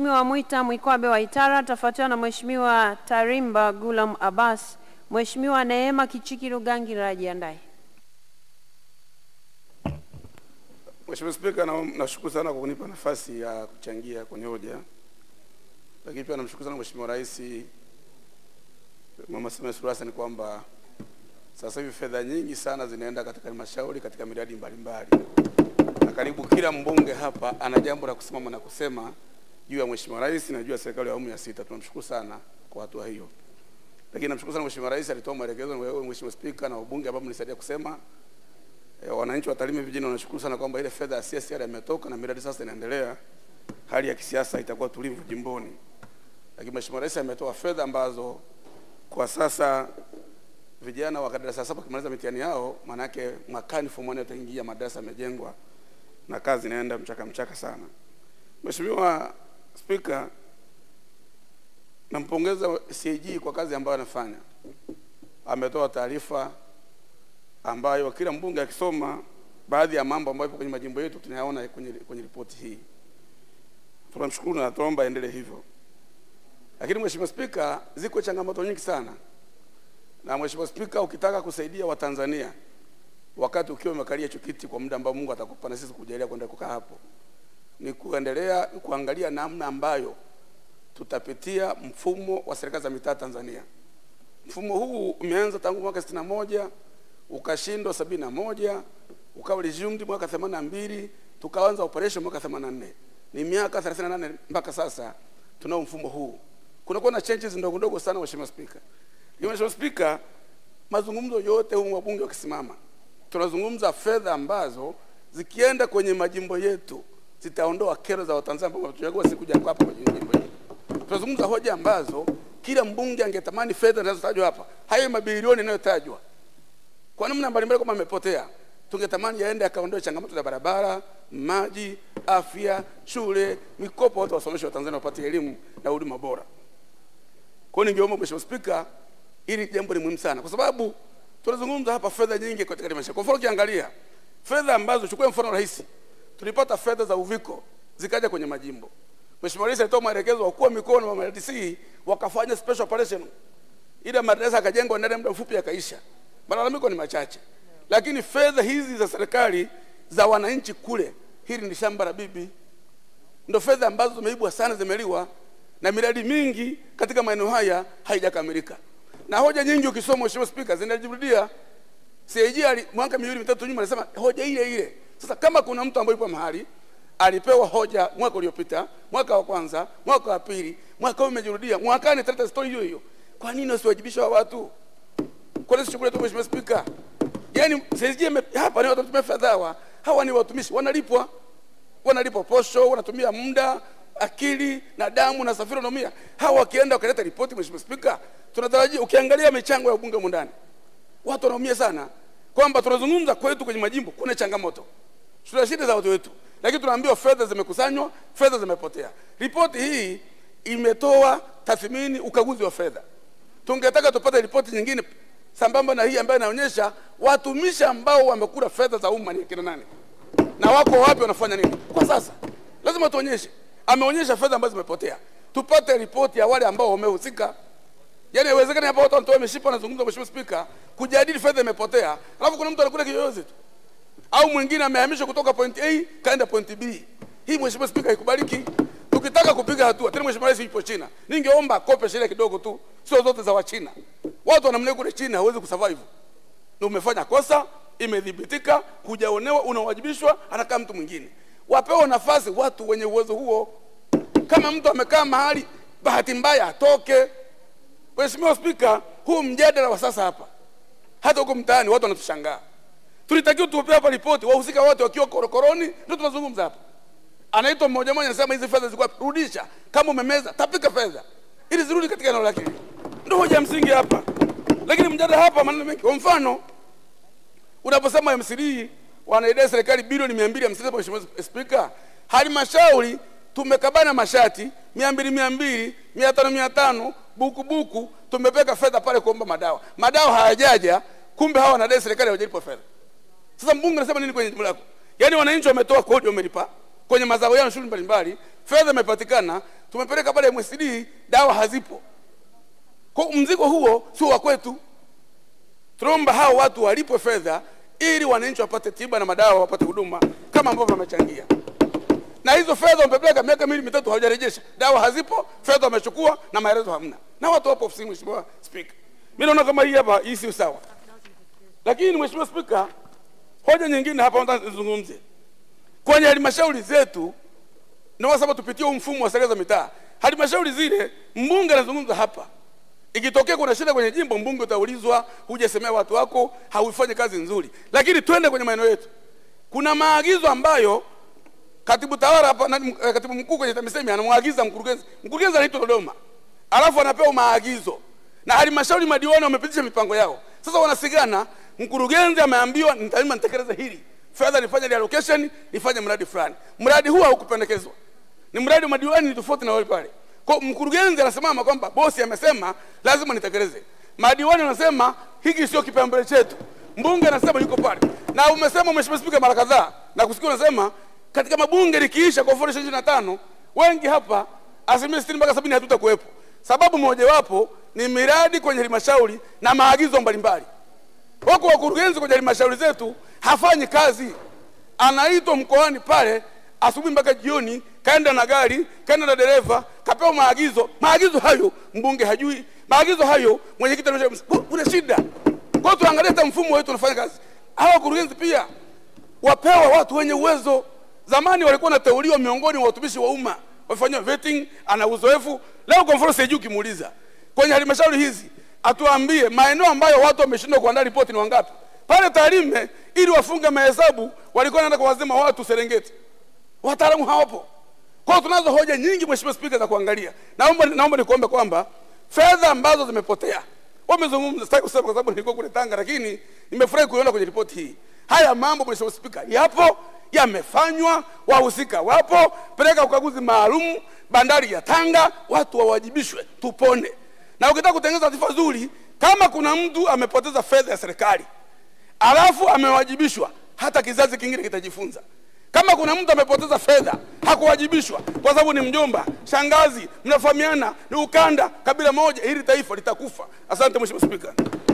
Mheshimiwa Mwita Mwikwabe wa Itara, atafuatiwa na Mheshimiwa Tarimba Gulam Abbas. Mheshimiwa Neema Kichiki Rugangira ajiandae. Mheshimiwa Spika, na- nashukuru sana kwa kunipa nafasi ya kuchangia kwenye hoja, lakini pia namshukuru sana Mheshimiwa Rais Mama Samia Suluhu Hassan kwamba sasa hivi fedha nyingi sana zinaenda katika halmashauri katika miradi mbalimbali, na karibu kila mbunge hapa ana jambo la kusimama na kusema juu ya Mheshimiwa Rais na juu ya serikali ya awamu ya sita. Tunamshukuru sana kwa hatua hiyo, lakini namshukuru sana Mheshimiwa Rais alitoa maelekezo na wewe Mheshimiwa Spika na wabunge ambao mlisaidia kusema E, wananchi wa Tarime vijijini wanashukuru sana kwamba ile fedha ya CSR imetoka na miradi sasa inaendelea. Hali ya kisiasa itakuwa tulivu jimboni, lakini Mheshimiwa Rais ametoa fedha ambazo kwa sasa vijana wa darasa la saba wakimaliza mitihani yao, maanake mwakani form one wataingia, madarasa yamejengwa na kazi inaenda mchaka mchaka sana. Mheshimiwa Spika, nampongeza CAG kwa kazi ambayo anafanya. Ametoa taarifa ambayo kila mbunge akisoma baadhi ya mambo ambayo yapo kwenye majimbo yetu tunayaona kwenye, kwenye ripoti hii. Tunamshukuru na tuomba aendelee hivyo. Lakini Mheshimiwa Spika, ziko changamoto nyingi sana, na Mheshimiwa Spika, ukitaka kusaidia Watanzania wakati ukiwa umekalia hicho kiti kwa muda ambao Mungu atakupa na sisi kujalia kwenda kukaa hapo, ni kuendelea kuangalia namna ambayo tutapitia mfumo wa serikali za mitaa Tanzania. Mfumo huu umeanza tangu mwaka sitini na moja ukashindwa sabini na moja ukawa resumed mwaka themanini na mbili tukaanza operation mwaka themanini na nne ni miaka thelathini na nane mpaka sasa tunao mfumo huu. Kunakuwa na changes ndogo ndogo sana, Mheshimiwa Spika. Lakini Mheshimiwa Spika, mazungumzo yote humu wabunge wakisimama, tunazungumza fedha ambazo zikienda kwenye majimbo yetu zitaondoa kero za Watanzania ambao wametuchagua sisi kuja hapa kwenye jimbo hili. Tunazungumza hoja ambazo kila mbunge angetamani fedha zinazotajwa hapa, hayo mabilioni yanayotajwa kwa namna mbalimbali kama amepotea, tungetamani yaende akaondoe changamoto za barabara, maji, afya, shule, mikopo, watu wasomeshe Watanzania wapate elimu na huduma bora. Kwa hiyo ningeomba Mheshimiwa Spika, hili jambo ni muhimu sana, kwa sababu tunazungumza hapa fedha nyingi katika halmashauri. Kwa mfano ukiangalia fedha ambazo, chukua mfano rahisi, tulipata fedha za uviko zikaja kwenye majimbo. Mheshimiwa Rais alitoa maelekezo wakuu wa mikoa na MRDC wakafanya special operation, ile madarasa akajengwa ndani ya muda mfupi yakaisha malalamiko ni machache, lakini fedha hizi za serikali za wananchi kule, hili ni shamba la bibi, ndo fedha ambazo zimeibwa sana, zimeliwa na miradi mingi katika maeneo haya haijakamilika, na hoja nyingi ukisoma, Mheshimiwa Spika, zinajirudia. CAG ali mwaka miwili mitatu nyuma alisema hoja ile ile. Sasa kama kuna mtu ambaye yupo mahali alipewa hoja mwaka uliopita, mwaka wa kwanza, mwaka wa pili, mwaka huu umejirudia, mwakani taleta story hiyo hiyo, kwa nini wasiwajibisha wa watu? Kwa nini shughuli tu Mheshimiwa Spika? Yaani sisi hapa ni watu wanatumia fedha hawa. Hawa ni watumishi wanalipwa. Wanalipwa posho, wanatumia muda, akili na damu na safari wanaumia. Hawa wakienda wakaleta ripoti Mheshimiwa Spika, tunatarajia ukiangalia michango ya bunge mundani. Watu wanaumia sana kwamba tunazungumza kwetu kwenye majimbo kuna changamoto. Tuna shida za watu wetu. Lakini tunaambiwa fedha zimekusanywa, fedha zimepotea. Ripoti hii imetoa tathmini ukaguzi wa fedha. Tungetaka tupate ripoti nyingine sambamba na hii ambayo inaonyesha watumishi ambao wamekula fedha za umma ni akina nani na wako wapi, wanafanya nini kwa sasa. Lazima tuonyeshe. Ameonyesha fedha ambazo zimepotea, tupate ripoti ya wale ambao wamehusika. Yaani haiwezekani hapa watu wanatoa mishipa, wanazungumza, Mheshimiwa Spika, kujadili fedha imepotea, alafu kuna mtu anakula kiyoyozi tu, au mwingine amehamishwa kutoka point A kaenda point B. Hii Mheshimiwa Spika haikubaliki. Tukitaka kupiga hatua tena, Mheshimiwa Rais yupo China, ningeomba akope sheria kidogo tu, sio zote za Wachina. Watu wanamlea kule China hawezi kusurvive. Na umefanya kosa, imedhibitika, hujaonewa, unawajibishwa, anakaa mtu mwingine. Wapewe nafasi watu wenye uwezo huo. Kama mtu amekaa mahali bahati mbaya atoke. Mheshimiwa Spika, huu mjadala wa sasa hapa, hata huko mtaani watu wanatushangaa. Tulitakiwa tupe hapa ripoti, wahusika wote wakiwa korokoroni, ndio tunazungumza hapa. Anaitwa mmoja mmoja, anasema hizi fedha zilikuwa rudisha, kama umemeza tapika fedha ili zirudi katika eneo lake. Ndio hoja ya msingi hapa, lakini mjadala hapa maneno mengi. Kwa mfano, unaposema MCD wanaidai serikali bilioni mia mbili hamsini Mheshimiwa Spika, halmashauri tumekabana mashati mia mbili mia mbili mia tano mia tano buku buku, tumepeka fedha pale kuomba madawa, madawa hayajaja, kumbe hawa wanadai serikali hawajalipwa fedha. Sasa mbunge anasema nini kwenye jimbo lako? Yaani wananchi wametoa kodi, wamelipa kwenye mazao yao shughuli mbalimbali, fedha imepatikana, tumepeleka pale MSD, dawa hazipo. Kwa mzigo huo sio wa kwetu. Tunaomba hao watu walipwe fedha ili wananchi wapate tiba na madawa, wapate huduma kama ambavyo wamechangia. Na hizo fedha wamepeleka miaka miwili mitatu, hawajarejesha. Dawa hazipo, fedha wamechukua na maelezo hamna, na watu wapo ofisini. Mheshimiwa Spika, mimi naona kama hii hapa, hii si sawa. Lakini Mheshimiwa Spika, hoja nyingine hapa nataka nizungumze kwenye halmashauri zetu, na kwa sababu tupitie huu mfumo wa serikali za mitaa. Halmashauri zile mbunge anazungumza hapa, ikitokea kuna shida kwenye jimbo, mbunge utaulizwa, hujasemea watu wako, haufanyi kazi nzuri. Lakini twende kwenye maeneo yetu, kuna maagizo ambayo katibu tawala hapa, nani, eh, katibu mkuu kwenye TAMISEMI anamwagiza mkurugenzi, mkurugenzi anaitwa Dodoma, alafu anapewa maagizo na halmashauri madiwani wamepitisha mipango yao. Sasa wanasigana, mkurugenzi ameambiwa nitalima nitekeleze hili, fedha nifanye reallocation, nifanye mradi fulani. Mradi huu haukupendekezwa, ni mradi wa madiwani, ni tofauti na wale pale. Kwa mkurugenzi anasimama kwamba bosi amesema lazima nitekeleze, madiwani wanasema hiki sio kipaumbele chetu, mbunge anasema yuko pale, na umesema Mheshimiwa Spika mara kadhaa na kusikia unasema katika mabunge likiisha kwa elfu ishirini na tano wengi hapa asilimia sitini mpaka sabini hatutakuwepo. Sababu mojawapo ni miradi kwenye halmashauri na maagizo mbalimbali. Wako wakurugenzi kwenye halmashauri zetu hafanyi kazi, anaitwa mkoani pale asubuhi mpaka jioni, kaenda na gari, kaenda na dereva, kapewa maagizo. Maagizo hayo mbunge hajui, maagizo hayo mwenyekiti anasema kuna shida. Kwa hiyo tuangalie hata mfumo wetu unafanya kazi. Hawa wakurugenzi pia wapewa watu wenye uwezo. Zamani walikuwa wanateuliwa miongoni mwa watumishi wa umma, wafanywa vetting, ana uzoefu. Leo kwa mfano sijui kimuuliza kwenye halmashauri hizi atuambie maeneo ambayo watu wameshindwa kuandaa ripoti ni wangapi. Pale Tarime ili wafunge mahesabu walikuwa wanaenda kwa wazima watu Serengeti, wataalamu hawapo. Kwa hiyo tunazo hoja nyingi, Mheshimiwa Spika, za kuangalia. Naomba naomba nikuombe kwamba fedha ambazo zimepotea, wamezungumza, sitaki kusema kwa sababu nilikuwa kule Tanga, lakini nimefurahi kuiona kwenye ripoti hii. Haya mambo Mheshimiwa Spika yapo, yamefanywa, wahusika wapo, peleka ukaguzi maalum bandari ya Tanga, watu wawajibishwe, tupone. Na ukitaka kutengeneza taifa zuri, kama kuna mtu amepoteza fedha ya serikali alafu amewajibishwa, hata kizazi kingine kitajifunza. Kama kuna mtu amepoteza fedha hakuwajibishwa, kwa sababu ni mjomba, shangazi, mnafahamiana, ni ukanda, kabila moja, hili taifa litakufa. Asante Mheshimiwa Spika.